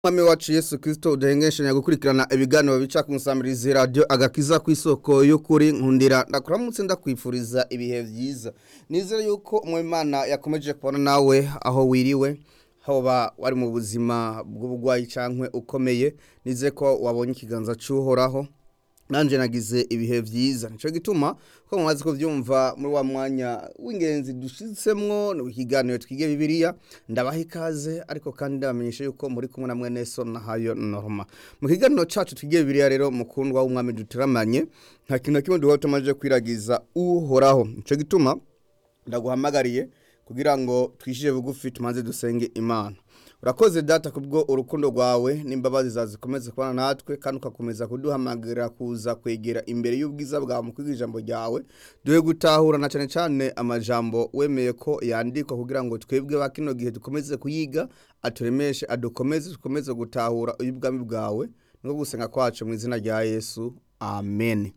Mwami wacu Yesu Kristo udahengeshanya gukurikirana ibiganiro bica ku nsamirizi radio agakiza ku isoko y'ukuri nkundira ndakuramutse ndakwifuriza ibihe vyiza nizere yuko umwimana yakomeje kubona nawe aho wiriwe hoba wari mu buzima bw'ubugwayi cankwe ukomeye nize ko wabonye ikiganza c'uhoraho nanje nagize ibihe vyiza nico gituma ko mumaze kuvyumva muri wa mwanya w'ingenzi dushitsemwo ni ikiganiro twige bibiliya ndabaha ikaze ariko kandi ndabamenyesha yuko muri kumwe na mwene so na hayo norma mu kiganiro cacu twige bibiliya rero mukundwa w'umwami duteramanye nta kintu na kimwe duhora tumaze kwiragiza uhoraho nico gituma ndaguhamagariye kugira ngo twishije bugufi tumanze dusenge imana urakoze data kubwo urukundo rwawe n'imbabazi zawe zikomeze kubana natwe kandi ugakomeza kuduhamagarira kuza kwegera imbere y'ubwiza bwawe mu kwiga ijambo ryawe duhe gutahura na cyane cyane amajambo wemeye ko yandikwa kugira ngo twebwe ba kino gihe dukomeze kuyiga aturemeshe adukomeze dukomeze gutahura ubwami bwawe no gusenga kwacu mu izina rya yesu amen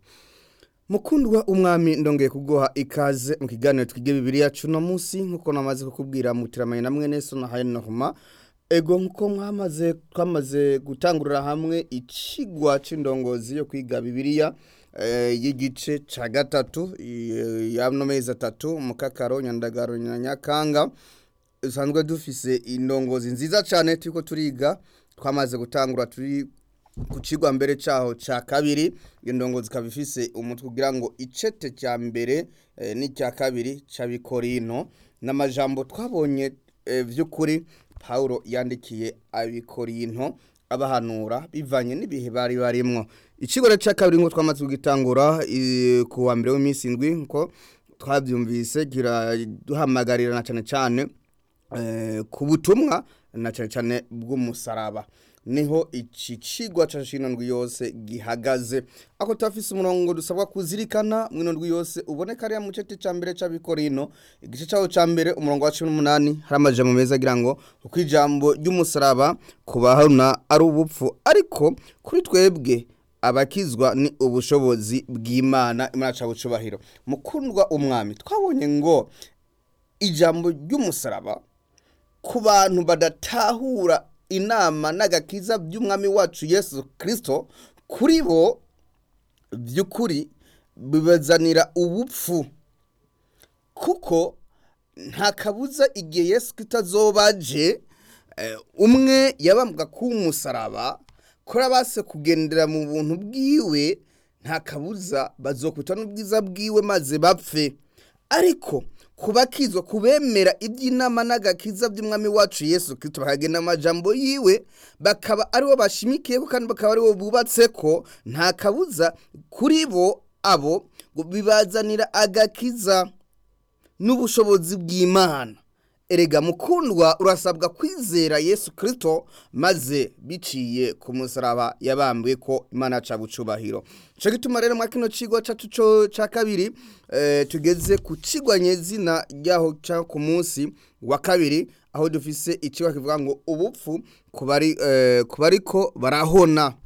mukundwa umwami ndongeye kuguha ikaze mu kiganiro twige bibiliya cuno munsi nkuko namaze kukubwira mutiramanye na mwene so na hayo norma ego nkuko mwamaze twamaze gutangurira hamwe icigwa c'indongozi yo kwiga bibiliya eh, y'igice ca gatatu eh, y'ano mezi atatu mukakaro nyandagaro na nyakanga usanzwe dufise indongozi nziza cane turiko turiga twamaze gutangura turi ku cigwa mbere caho ca kabiri indongo zikaba ifise umutwe kugira ngo icete cya mbere eh, n'icya kabiri c'abikorino n'amajambo twabonye eh, vy'ukuri Paulo yandikiye abikorino abahanura bivanye n'ibihe bari barimwo icigwa ca kabiri ngo twamaze kugitangura eh, ku wa mbere w'iminsi indwi nko twavyumvise kiraduhamagarira na cane cane eh, ku butumwa na cane cane bw'umusaraba niho iki cigwa ca shino ndwi yose gihagaze ako tafise umurongo dusabwa kuzirikana mwino ndwi yose uboneka ariya mu cete ca mbere c'abikorino igice caho ca mbere umurongo wa cumi n'umunani hari amajambo meza agira ngo uko ijambo ry'umusaraba kubahana ari ubupfu ariko kuri twebwe abakizwa ni ubushobozi bw'imana imana ca bucubahiro mukundwa umwami twabonye ngo ijambo ry'umusaraba ku bantu badatahura inama n'agakiza by'umwami wacu yesu kirisito kuri bo by'ukuri bibazanira ubupfu kuko nta kabuza igihe yesu kirisito azoba aje umwe yabambwa k'umusaraba kora base kugendera mu buntu bwiwe nta kabuza bazokwita n'ubwiza bwiwe maze bapfe ariko kubakizwa kubemera iby'inama n'agakiza by'umwami wacu yesu kirisito bakagenda amajambo yiwe bakaba aribo bashimikiyeho kandi bakaba aribo bubatse ko nta kabuza kuri bo abo bibazanira agakiza n'ubushobozi bw'imana erega mukundwa urasabwa kwizera yesu kirisito maze biciye ku musaraba yabambwe ko imana yaca bucubahiro cyo gituma rero mwa kino kigo cyacu cya kabiri tugeze ku kigwa nyezina ryaho cya ku munsi wa kabiri aho dufise ikigo kivuga ngo ubupfu ku bari ko barahona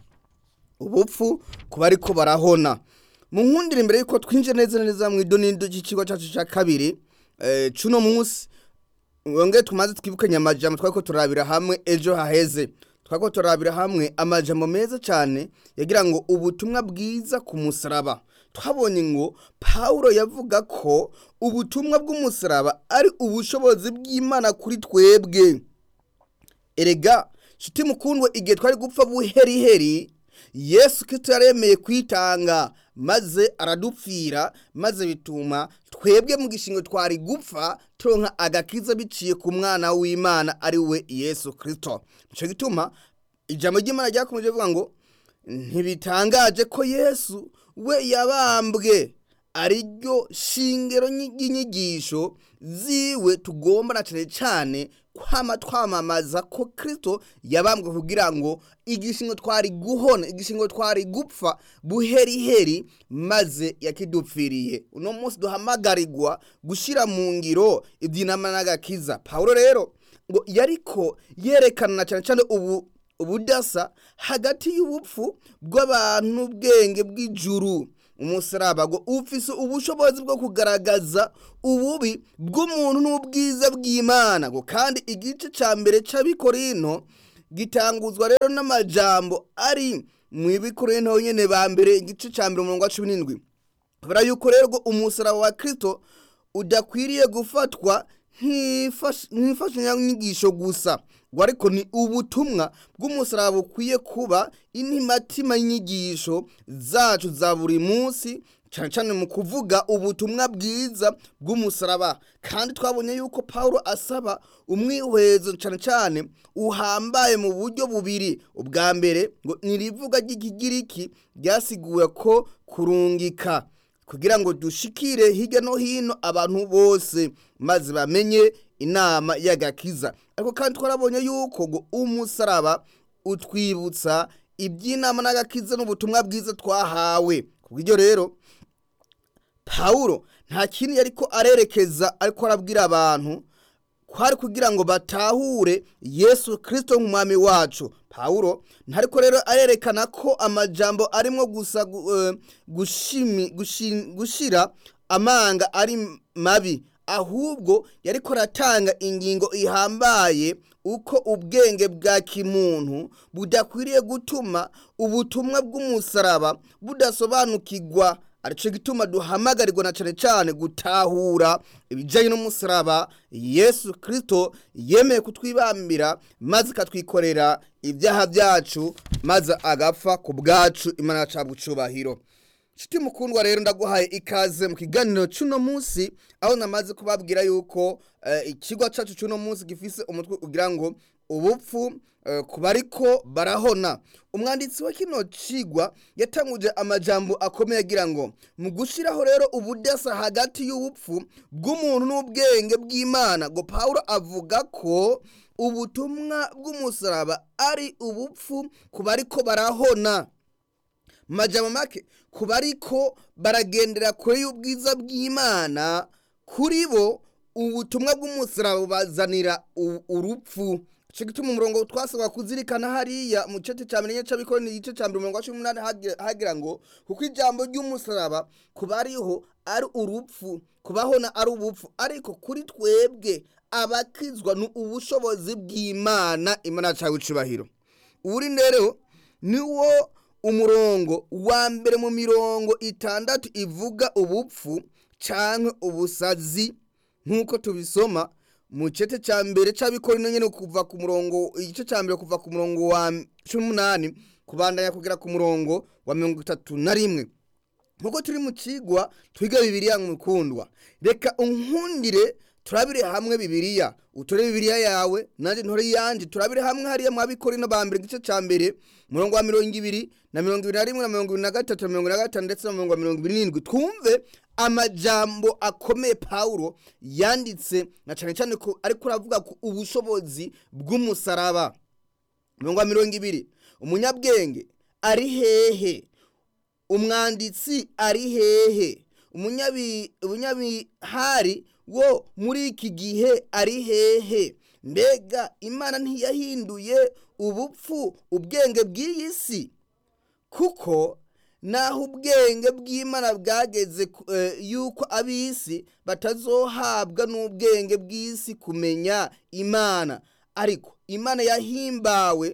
ubupfu ku bari ko barahona mu nkundire imbere y'uko twinjira neza neza mu idonido ry'ikigo cyacu cya kabiri cy'uno munsi wongere tumaze twibukanye amajambo twari ko turabira hamwe ejo haheze twari ko turabira hamwe amajambo meza cyane yagira ngo ubutumwa bwiza ku musaraba twabonye ngo paul yavuga ko ubutumwa bw'umusaraba ari ubushobozi bw'imana kuri twebwe erega nshuti mukundwe igihe twari gupfa buheriheri yesu kirisito yaremeye kwitanga maze aradupfira maze bituma twebwe mu gishingo twari gupfa turonka agakiza biciye ku mwana w'imana ari we yesu kirisito nicyo gituma ijambo ry'imana ryakomeje rivuga ngo ntibitangaje ko yesu we yabambwe ariryo shingiro ry'inyigisho ziwe tugomba na cyane cyane kwama twamamaza ko kirisito yabambwe kugira ngo igishingo twari guhona igishingo twari gupfa buheriheri maze yakidupfiriye uno munsi duhamagarirwa gushyira mu ngiro iby'inama n'agakiza paul rero ngo yariko yerekana cyane cyane ubu ubudasa hagati y'ubupfu bw'abantu n'ubwenge bw'ijuru umusaraba ngo ufise ubushobozi bwo kugaragaza ububi bw'umuntu n'ubwiza bw'imana ngo kandi igice cya mbere cy'abikorino gitanguzwa rero n'amajambo ari mu ibikorento nyene ba mbere igice ca mbere umurongo wa cumi n'indwi kubera yuko rero umusaraba wa kristo udakwiriye gufatwa nk'imfashanyanyigisho gusa ngo ariko ni ubutumwa bw'umusaraba bukwiye kuba intimatima y'inyigisho zacu za buri munsi cyane cyane mu kuvuga ubutumwa bwiza bw'umusaraba kandi twabonye yuko paul asaba umwihwezo cyane cyane uhambaye mu buryo bubiri ubwa mbere ngo nirivuga ry'ikigiriki ryasiguwe ko kurungika kugira ngo dushikire hirya no hino abantu bose maze bamenye inama y'agakiza ariko kandi twarabonye yuko ngo umusaraba utwibutsa iby'inama n'agakiza n'ubutumwa bwiza twahawe kubw'ibyo rero pawulo nta kindi ariko arerekeza ariko arabwira abantu kwari kugira ngo batahure yesu kirisito nk'umwami wacu pawulo ntariko rero arerekana ko amajambo arimo gusa gushira amanga ari mabi ahubwo yariko aratanga ingingo ihambaye uko ubwenge bwa kimuntu budakwiriye gutuma ubutumwa bw'umusaraba budasobanukirwa arico gituma duhamagarirwa na cane cane gutahura ibijanye n'umusaraba yesu kristo yemeye kutwibambira maze ikatwikorera ibyaha byacu maze agapfa ku bwacu imana cabwa icubahiro nshuti mukundwa rero ndaguhaye ikaze mu kiganiro c'uno munsi aho namaze kubabwira yuko ikigo cacu c'uno munsi gifise umutwe ugira ngo ubupfu ku bariko barahona umwanditsi wa kino cigwa yatanguje amajambo akomeye agira ngo mu gushiraho rero ubudasa hagati y'ubupfu bw'umuntu n'ubwenge bw'imana ngo pawulo avuga ko ubutumwa bw'umusaraba ari ubupfu ku bariko barahona majambo make ku bariko baragendera kure y'ubwiza bw'imana kuri bo ubutumwa bw'umusaraba bubazanira urupfu ico gituma umurongo twasabwa kuzirikana hariya mu gice ca mbere c'abikorera igice ca mbere umurongo wa cumi n'umunani hagira ngo kuko ijambo ry'umusaraba kuba ariho ari urupfu kubahona ari ubupfu ariko kuri twebwe abakizwa ni ubushobozi bw'imana imana cawe icubahiro uri rero niwo umurongo wa mbere mu mirongo itandatu ivuga ubupfu canke ubusazi nk'uko tubisoma mu cete ca mbere c'abikorino nyene kuva ku murongo igice ca mbere kuva ku murongo wa cumi n'umunani kubandanya kugera ku murongo wa mirongo itatu na rimwe nk'uko turi mu cigwa twiga bibiriya mukundwa reka unkundire turabire hamwe bibiriya utore bibiriya yawe nanje ntore yanje turabire hamwe hariya mu abikorino ba mbere igice ca mbere umurongo wa mirongo ibiri na mirongo ibiri na rimwe na mirongo ibiri na gatatu na mirongo ibiri na gatanu ndetse na mirongo mirongo ibiri n'indwi twumve amajambo akomeye pawulo yanditse na cane cane ko ariko aravuga ku ubushobozi bw'umusaraba mirongo mirongo ibiri umunyabwenge ari hehe umwanditsi ari hehe umunyabihari wo muri iki gihe ari hehe mbega imana ntiyahinduye ubupfu ubwenge bw'iyi si kuko naho ubwenge bw'imana bwageze yuko ab'isi batazohabwa n'ubwenge bw'isi kumenya imana ariko imana yahimbawe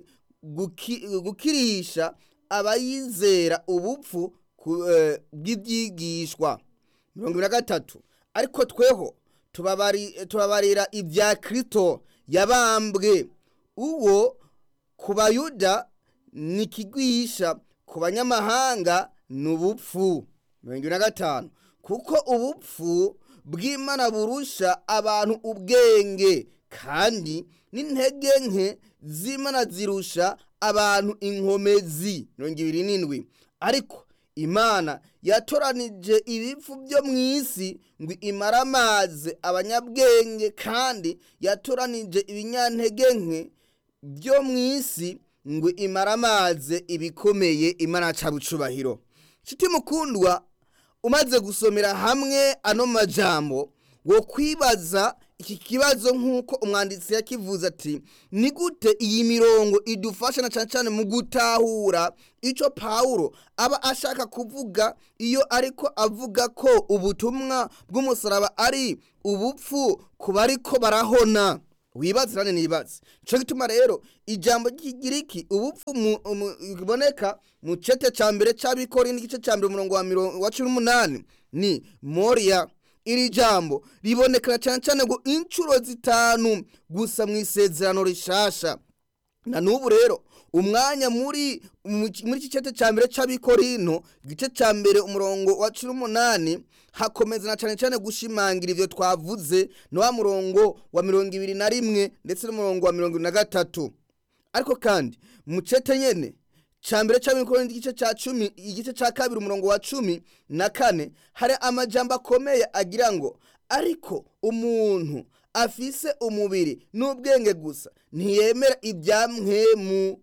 gukirisha abayizera ubupfu bw'ibyigishwa mirongo ibiri na gatatu ariko tweho tubabarira ibya kirito yabambwe uwo ku bayuda ni ikigwisha ku banyamahanga ni ubupfu mirongo ibiri na gatanu kuko ubupfu bw'imana burusha abantu ubwenge kandi n'intege nke z'imana zirusha abantu inkomezi mirongo ibiri n'indwi ariko imana yatoranije ibipfu byo mu isi ngo imare amazi abanyabwenge kandi yatoranije ibinyantege nke byo mu isi ngo imare amazi ibikomeye imana cabucubahiro nshuti mukundwa umaze gusomera hamwe ano majambo wo kwibaza iki kibazo nk'uko umwanditsi yakivuze ati ni gute iyi mirongo idufasha na cyane cyane mu gutahura icyo pawulo aba ashaka kuvuga iyo ariko avuga ko ubutumwa bw'umusaraba ari ubupfu ku bariko barahona wibaze nane nibaze nico gituma rero ijambo ry'igiriki ubupfu mu- mu- biboneka mu cete ca mbere c'abikori n'igice ca mbere umurongo wa mirongo wa cumi n'umunani ni moria iri jambo ribonekera cane cane ngo incuro zitanu gusa mu isezerano rishasha na n'ubu rero umwanya muri mu- muri iki cete ca mbere c'abikorino igice ca mbere umurongo wa cumi n'umunani hakomeza na cane cane gushimangira ivyo twavuze ni wa murongo wa mirongo ibiri na rimwe ndetse n'umurongo wa mirongo ibiri na gatatu ariko kandi mu cete nyene ca mbere c'abikorino igice ca cumi igice ca kabiri umurongo wa cumi na kane hari amajambo akomeye agira ngo ariko umuntu afise umubiri n'ubwenge gusa ntiyemera ibya mwemu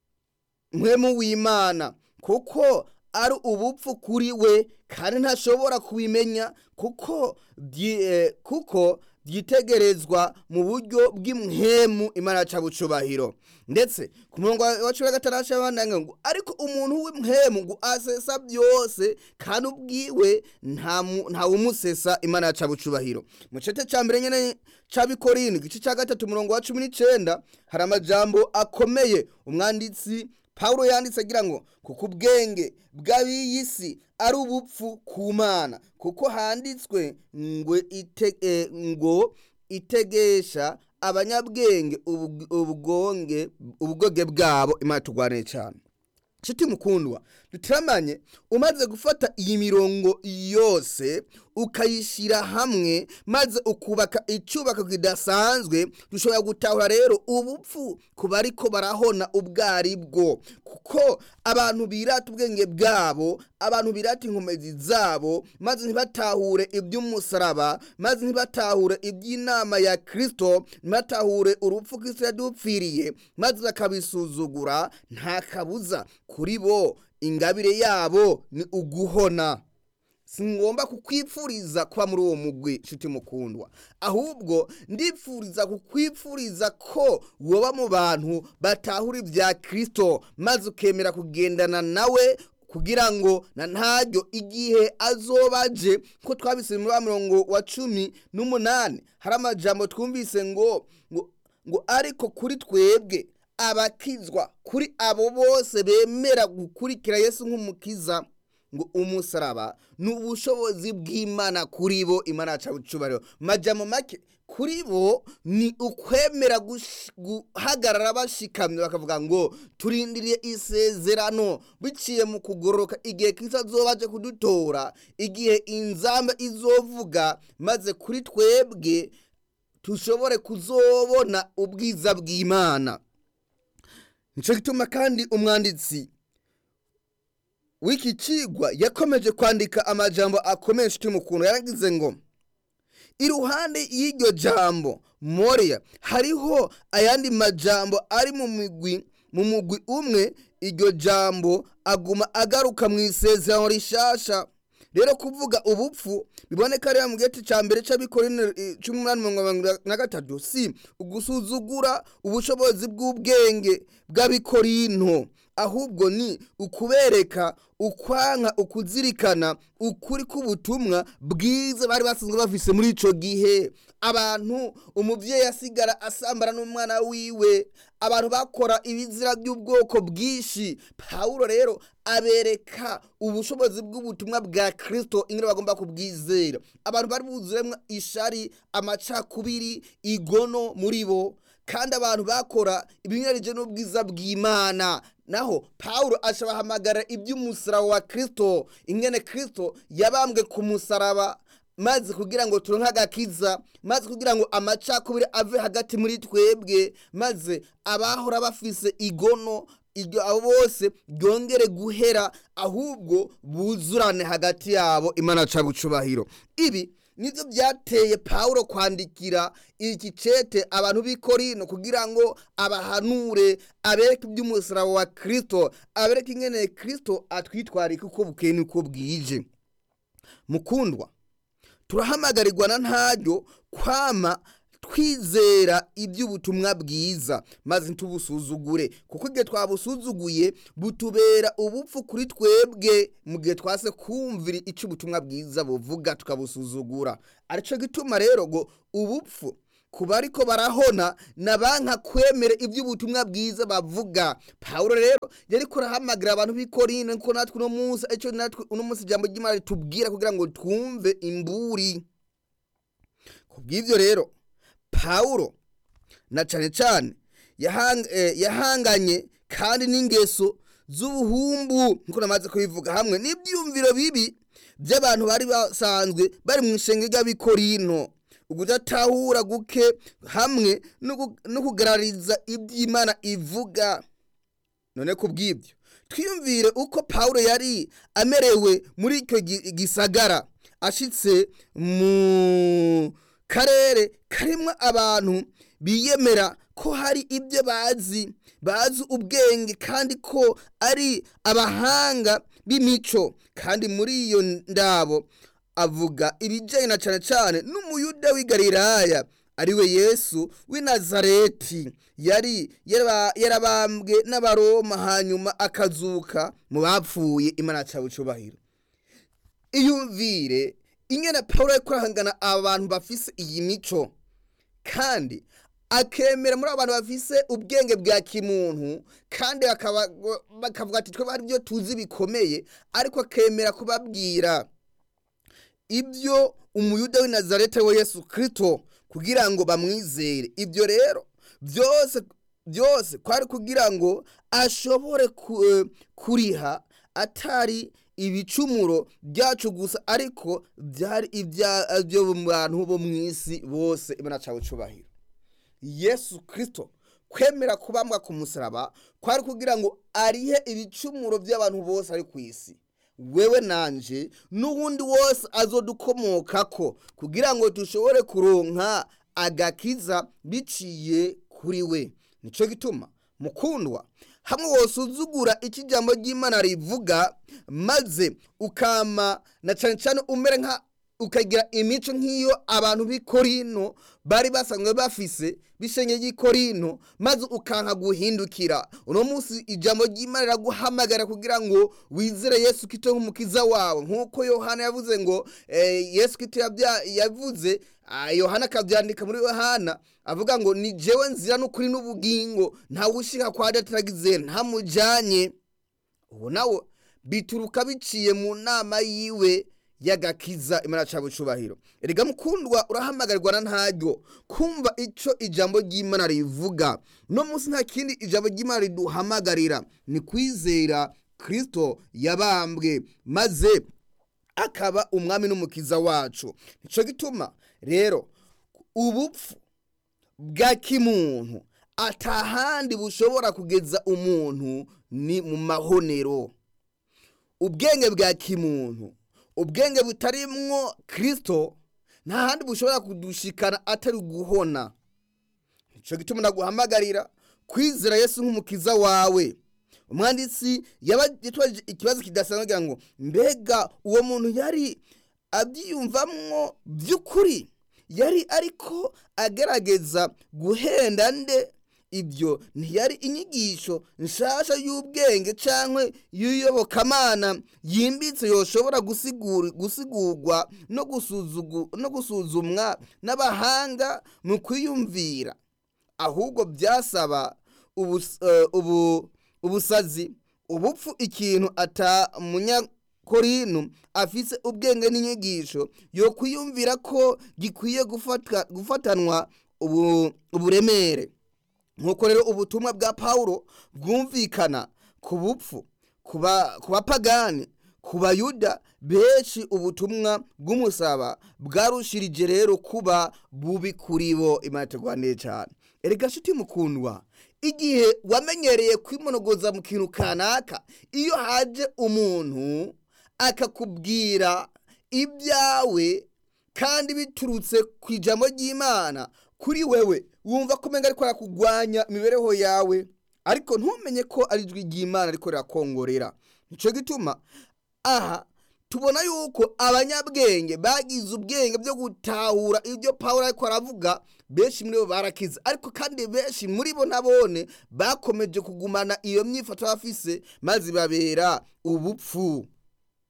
mwemu w'imana kuko ari ubupfu kuri we kandi ntashobora kubimenya kuko byi- eh, kuko byitegerezwa mu buryo bw'imwemu imana ca bucubahiro ndetse ku murongo wa wa cumi na gatandatu abandanya ngo ariko umuntu w'imwemu ngo asesa byose kandi ubwiwe nta mu- ntawumusesa imana ca bucubahiro mu cete ca mbere nyene c'abikorino igice ca gatatu umurongo wa cumi n'icenda hari amajambo akomeye umwanditsi pawulo yanditse agira ngo kuko ubwenge bw'ab'iyi si ari ubupfu ku mana kuko handitswe ngo ite, eh, ngo itegesha abanyabwenge ubug- ubwonge ubwoge bwabo imana turwanire cyane nshuti mukundwa dutiramanye umaze gufata iyi mirongo yose ukayishyira hamwe maze ukubaka icyubako kidasanzwe dushobora gutahura rero ubupfu ku bariko barahona ubwo ari bwo kuko abantu birata ubwenge bwabo abantu birata inkomezi zabo maze ntibatahure iby'umusaraba maze ntibatahure iby'inama ya kirisito ntibatahure urupfu kirisito yadupfiriye maze bakabisuzugura nta kabuza kuri bo ingabire yabo ni uguhona si ngomba kukwipfuriza kuba muri uwo mugwi nshuti mukundwa ahubwo ndipfuriza kukwipfuriza ko woba mu bantu batahura ibya kirisito maze ukemera kugendana nawe kugira ngo na ntaryo igihe azoba aje ko twabise muri wa murongo wa cumi n'umunani hari amajambo twumvise ngo ngo ngo ariko kuri twebwe abakizwa kuri abo bose bemera gukurikira yesu nk'umukiza ngo umusaraba ni ubushobozi bw'imana kuri bo imana yaca bucubariho majamo make kuri bo ni ukwemera gush- guhagarara bashikamye bakavuga ngo turindiriye isezerano biciye mu kugororoka igihe kristo azoba aje kudutora igihe inzamba izovuga maze kuri twebwe tushobore kuzobona ubwiza bw'imana nico gituma kandi umwanditsi w'iki cigwa yakomeje kwandika amajambo akomeye nshuti mukuntu yaragize ngo iruhande y'iryo jambo moria hariho ayandi majambo ari mu migwi mu mugwi umwe iryo jambo aguma agaruka mu isezerano rishasha rero kuvuga ubupfu biboneka rero mu giti ca mbere c'abikorine cumi n'umunani mirongo irindwi na gatatu si ugusuzugura ubushobozi bw'ubwenge bw'abikorinto ahubwo ni ukubereka ukwanka ukuzirikana ukuri k'ubutumwa bwiza bari basanzwe bafise muri ico gihe abantu umuvyeyi asigara asambana n'umwana wiwe abantu bakora ibizira by'ubwoko bwinshi pawulo rero abereka ubushobozi bw'ubutumwa bwa kristo ingene bagomba kubwizera abantu bari buzuremwo ishari amacakubiri igono muri bo kandi abantu bakora ibinyuranyije n'ubwiza bw'imana naho pawulo ashabahamagara iby'umusaraba wa kristo ingene kristo yabambwe ku musaraba maze kugira ngo turonke agakiza maze kugira ngo amacakubiri ave hagati muri twebwe maze abahora bafise igono iryo abo bose ryongere guhera ahubwo buzurane hagati yabo imana ca bucubahiro ibi nivyo byateye pawulo kwandikira iki cete abantu b'i korino kugira ngo abahanure abereke iby'umusaraba wa kristo abereke ingene kristo atwitwarika uko bukeye n'uko bwije mukundwa turahamagarirwa na ntaryo kwama twizera iby'ubutumwa bwiza maze ntubusuzugure kuko igihe twabusuzuguye butubera ubupfu kuri twebwe mu gihe twase kumvira icyo ubutumwa bwiza buvuga tukabusuzugura aricyo gituma rero ngo ubupfu ku bariko barahona na banka kwemera iby'ubutumwa bwiza bavuga pawulo rero yariko arahamagara abantu b'i korine ko natwe uno munsi icyo natwe uno munsi ijambo ry'imana ritubwira kugira ngo twumve imburi ku bw'ibyo rero pawulo na cane cane yahang, eh, yahanganye kandi n'ingeso z'ubuhumbu nkuko namaze kubivuga hamwe n'ibyumviro bibi by'abantu bari basanzwe bari mu ishenge ry'abikorino ukudatahura guke hamwe no kugarariza iby'imana ivuga none ku bw'ibyo twiyumvire uko pawulo yari amerewe muri icyo gisagara ashitse mu karere karimo abantu biyemera ko hari ibyo bazi bazi ubwenge kandi ko ari abahanga b'imico kandi muri iyo ndabo avuga ibijyanye na cyane cyane n'umuyuda w'i galilaya ariwe yesu w'i nazareti yari yarabambwe n'abaroma hanyuma akazuka mu bapfuye imana cyawe icubahiro iyumvire ingene paul ari kurahangana abantu bafise iyi mico kandi akemera muri abantu bafise ubwenge bwa kimuntu kandi bakavuga ati twebwe hari ibyo tuzi bikomeye ariko akemera kubabwira ibyo umuyuda w'i nazareti we yesu kirisito kugira ngo bamwizere ibyo rero byose byose kwari kugira ngo ashobore kuriha atari ibicumuro byacu gusa ariko byari ibyo mu bantu bo mu isi bose imana cyawe cyubahiro yesu kirisito kwemera kubambwa ku musaraba kwari kugira ngo arihe ibicumuro by'abantu bose ari ku isi wewe nanje n'uwundi wose azodukomoka ko kugira ngo dushobore kuronka agakiza biciye kuri we nicyo gituma mukundwa hamwe wose uzugura icyo ijambo ry'imana rivuga maze ukama na cyane cyane umere nka ukagira imico nk'iyo abantu b'i korino bari basanzwe bafise bishenye y'i korino maze ukanka guhindukira uno munsi ijambo ry'imana riraguhamagara kugira ngo wizere yesu kito nk'umukiza wawe nk'uko yohana yavuze ngo yesu kito yavuze yohana akabyandika muri yohana avuga ngo ni jewe nzira n'ukuri n'ubugingo ntawe ushika kwa dataragize ntamujyanye ubu nawe bituruka biciye mu nama yiwe y'agakiza imana cyawe cyubahiro erega mukundwa urahamagarirwa na ntaryo kumva icyo ijambo ry'imana rivuga no munsi nta kindi ijambo ry'imana riduhamagarira ni kwizera kirisito yabambwe maze akaba umwami n'umukiza wacu nicyo gituma rero ubupfu bwa kimuntu atahandi bushobora kugeza umuntu ni mu mahonero ubwenge bwa kimuntu ubwenge butarimwo kirisito nta handi bushobora kudushikana atari guhona nicyo gituma naguhamagarira kwizera yesu nk'umukiza wawe umwanditsi yitwaje ikibazo kidasanzwe agira ngo mbega uwo muntu yari abyiyumvamwo by'ukuri yari ariko agerageza guhenda nde ibyo ntiyari inyigisho nshasha y'ubwenge cyangwa y'uyobokamana yimbitse yoshobora gusigurwa no gusuzumwa n'abahanga mu kwiyumvira ahubwo byasaba ubusazi ubupfu ikintu ata munyakorinu afise ubwenge n'inyigisho yo kwiyumvira ko gikwiye gufatanwa uburemere nk'uko rero ubutumwa bwa pawulo bwumvikana ku bupfu ku bapagani ku bayuda benshi ubutumwa bw'umusaba bwarushirije rero kuba bubi kuri bo imana iteguraniye cyane erega nshuti mukundwa igihe wamenyereye kwimonogoza mu kintu kanaka iyo haje umuntu akakubwira ibyawe kandi biturutse ku ijambo ry'imana kuri wewe wumva ko umenga ariko arakugwanya imibereho yawe ariko ntumenye ko ari ijwi ry'imana ariko rirakongorera nicyo gituma aha tubona yuko abanyabwenge bagize ubwenge byo gutahura ibyo paul ariko aravuga benshi muri bo barakize ariko kandi benshi muri bo nabone bakomeje kugumana iyo myifato bafise maze babera ubupfu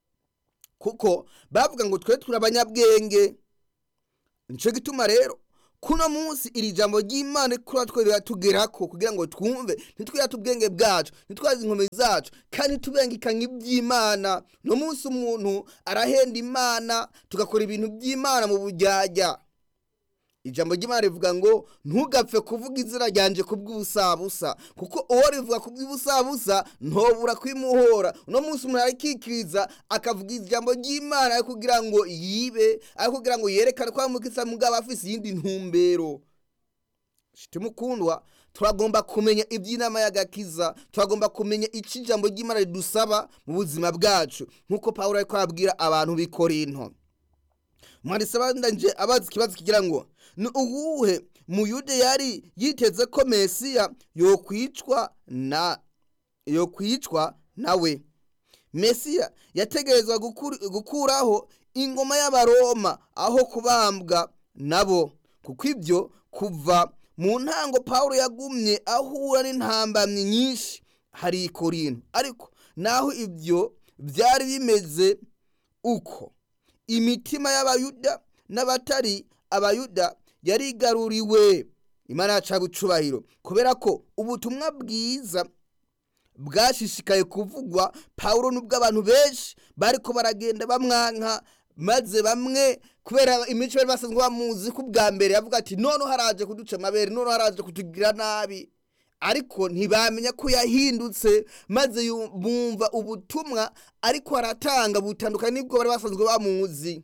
kuko bavuga ngo twe turi abanyabwenge nicyo gituma rero kuno munsi iri jambo ry'imana kuri twe riratugeraho kugira ngo twumve ntitwirate ubwenge bwacu ntitwaze inkomezi zacu kandi ntitubengekanye iby'imana no munsi umuntu arahenda imana tugakora ibintu by'imana mu bujyajya ijambo ry'imana rivuga ngo ntugapfe kuvuga izina ryanje ku bw'ubusabusa kuko uwo rivuga ku bw'ubusabusa ntobura kwimuhora uno munsi umuntu arikikiriza akavuga ijambo ry'imana ari kugira ngo yibe ari kugira ngo yerekane ko amukisa mugabo afise iyindi ntumbero shiti mukundwa turagomba kumenya iby'inama y'agakiza turagomba kumenya icyo ijambo ry'imana ridusaba mu buzima bwacu nk'uko paul ariko arabwira abantu b'i korinto mwanditse abandanje abazi ikibazo kigira ngo ni uwuhe muyude yari yiteze ko mesiya yokwicwa na yokwicwa nawe mesiya yategerezwa gukuraho ingoma y'abaroma aho kubambwa nabo kuko ibyo kuva mu ntango paul yagumye ahura n'intambamyi nyinshi hari ikorino ariko naho ibyo byari bimeze uko imitima y'abayuda n'abatari abayuda yarigaruriwe imana yaca bucubahiro kubera ko ubutumwa bwiza bwashishikaye kuvugwa pawulo nubwo abantu benshi bariko baragenda bamwanka maze bamwe kubera imico bari basanzwe bamuzi ko ubwa mbere yavuga ati none haraje kuduca amabere none haraje kutugira nabi ariko ntibamenya ko yahindutse maze bumva ubutumwa ariko aratanga butandukanye n'ibwo bari basanzwe bamuzi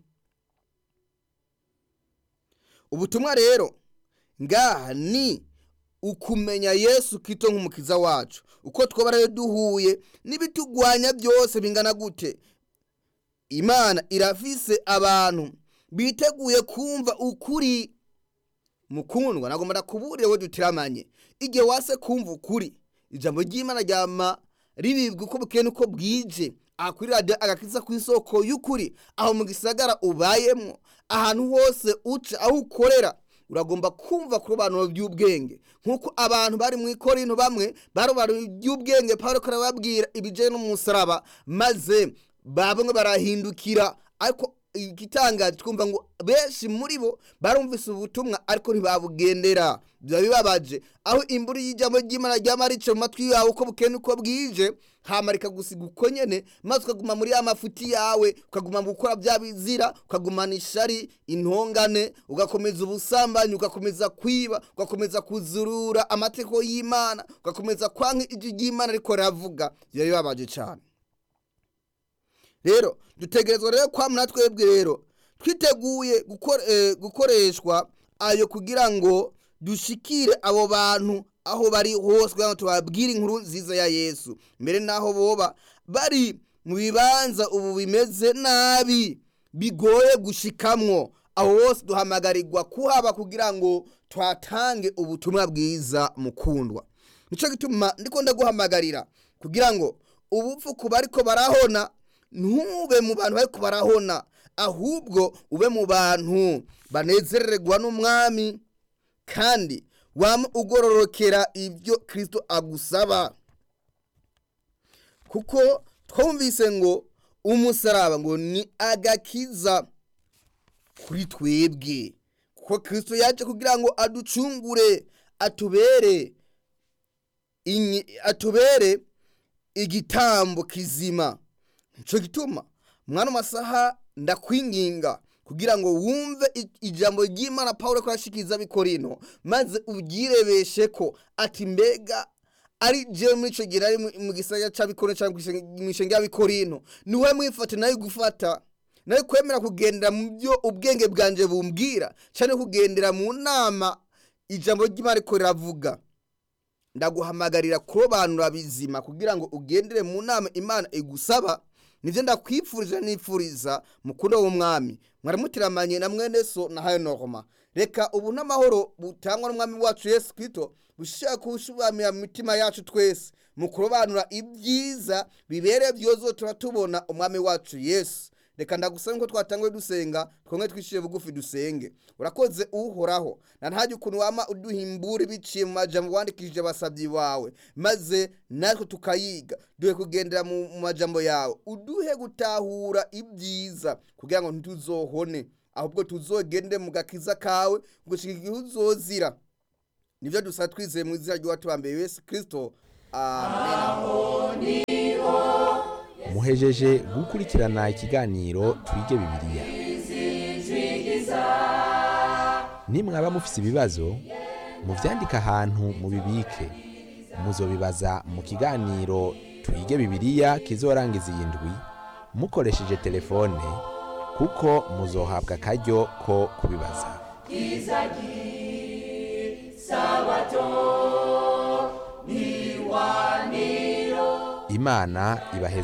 ubutumwa rero ngaha ni ukumenya yesu kito nk'umukiza wacu uko twaba rero duhuye n'ibitugwanya byose bingana gute imana irafise abantu biteguye kumva ukuri mukundwa nagomba ndakuburire we dutiramanye igihe wase kumva ukuri ijambo ry'imana ryama ribibwa uko bukeye n'uko bwije aha kuri radiyo agakiza ku isoko y'ukuri aho mu gisagara ubayemo ahantu hose uca aho ukorera uragomba kumva ku robanuro by'ubwenge nk'uko abantu bari mu ikorino bamwe barobanura iby'ubwenge paul karababwira ibijyanye n'umusaraba maze bamwe barahindukira ariko igitangaje twumva ngo benshi muri bo barumvise ubutumwa ariko ntibabugendera biba bibabaje aho imbura y'ijambo ry'imana ryama rica mu matwi yawe uko bukene uko bwije hamarika gusiga uko nyene maze ukaguma muri ya mafuti yawe ukaguma mu gukora bya bizira ukagumana ishari intongane ugakomeza ubusambanyi ugakomeza kwiba ugakomeza kuzurura amategeko y'imana ugakomeza kwanka ijwi ry'imana ariko riravuga biba bibabaje cyane rero dutegerezwa rero kwamuna twebwe rero twiteguye gukoreshwa ayo kugira ngo dushikire abo bantu aho bari hose kugira ngo tubabwire inkuru nziza ya yesu mbere n'aho boba bari mu bibanza ubu bimeze nabi bigoye gushikamwo aho hose duhamagarirwa kuhaba kugira ngo twatange ubutumwa bwiza mukundwa nicyo gituma ndiko ndaguhamagarira kugira ngo ubupfu ku bariko barahona ntube mu bantu bari barahona ahubwo ube mu bantu banezererwa n'umwami kandi waba ugororokera ibyo kirisito agusaba kuko twumvise ngo umusaraba ngo ni agakiza kuri twebwe kuko kirisito yaje kugira ngo aducungure atubere atubere igitambo kizima nicyo gituma mwana masaha ndakwinginga kugira ngo wumve ijambo ry'imana paul ko yashikiriza bikorino maze ubyirebeshe ko ati mbega ari jewe muri icyo gihe ari mu gisagara cya bikorino cyangwa mu ishenge ya bikorino niwe mwifate nawe gufata nawe kwemera kugendera mu byo ubwenge bwanjye bumbwira cyane kugendera mu nama ijambo ry'imana ariko riravuga ndaguhamagarira kurobanura bizima kugira ngo ugendere mu nama imana igusaba nivyo ndakwifuriza nifuriza mukundo w'umwami mwaramutiramanye na mwene so na hayo norma reka ubu n'amahoro butangwa n'umwami wacu yesu kristo bushaka kushubamira mu mitima yacu twese mu kurobanura ibyiza bibereye byozo tuba tubona umwami wacu yesu reka ndagusaba ko twatanguye dusenga twongere twishyire bugufi dusenge urakoze uhoraho na ntajya ukuntu wama uduhimbura biciye mu majambo wandikishije abasabyi bawe maze natwe tukayiga duhe kugendera mu majambo yawe uduhe gutahura ibyiza kugira ngo ntituzohone ahubwo tuzogende mu gakiza kawe gushika igihe uzozira nivyo dusa twizeye mu izina ry'uwatubambeye yesu kristo amen muhejeje gukurikirana ikiganiro twige bibiliya nimwaba mufise ibibazo muvyandike ahantu mubibike muzobibaza mu kiganiro twige bibiliya kizorangiza iyi ndwi mukoresheje telefone kuko muzohabwa akaryo ko kubibaza imana ibaheze